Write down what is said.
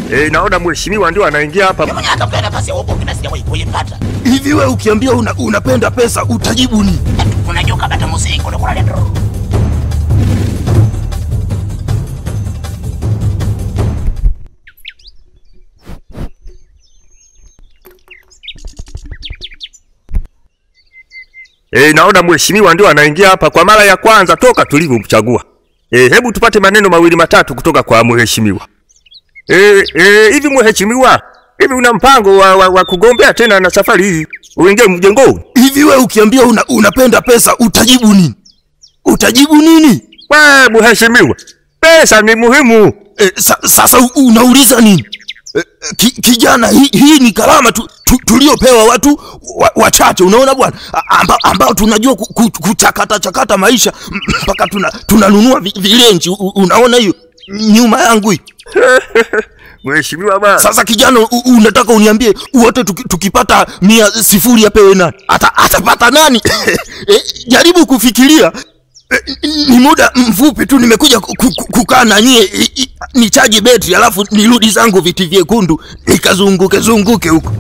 Eh, naona mheshimiwa ndio anaingia hapa. Mimi mwenyewe atafuta nafasi ya uongozi na sijawahi kuipata. Hivi wewe ukiambia una, unapenda pesa utajibu nini? Unajua kabata musingo ndio kuna lendo. Eh, naona mheshimiwa ndio anaingia hapa kwa mara ya kwanza toka tulivyomchagua. Eh, hebu tupate maneno mawili matatu kutoka kwa mheshimiwa. Eh, eh, hivi mheshimiwa, hivi una mpango wa, wa, wa kugombea tena na safari hii uingie mjengoni? Hivi wewe ukiambia una, unapenda pesa utajibu nini? Utajibu nini? We mheshimiwa, pesa ni muhimu. E, sa, sasa u- unauliza nini? E, ki, kijana hii, hii ni karama tu, tu, tuliopewa watu wa- wachache unaona bwana A- amba, ambao tunajua ku- ku- kuchakata chakata maisha m- mpaka tuna tunanunua vi- vilenji u- unaona hiyo nyuma yangu hii Mheshimiwa bana. sasa kijana u, unataka uniambie wote tuki, tukipata mia sifuri apewe nani Ata, atapata nani e, jaribu kufikiria e, ni muda mfupi tu nimekuja ku- ku- ku- kukaa na nyie i- i- nichaji betri alafu nirudi zangu viti vyekundu nikazunguke zunguke huko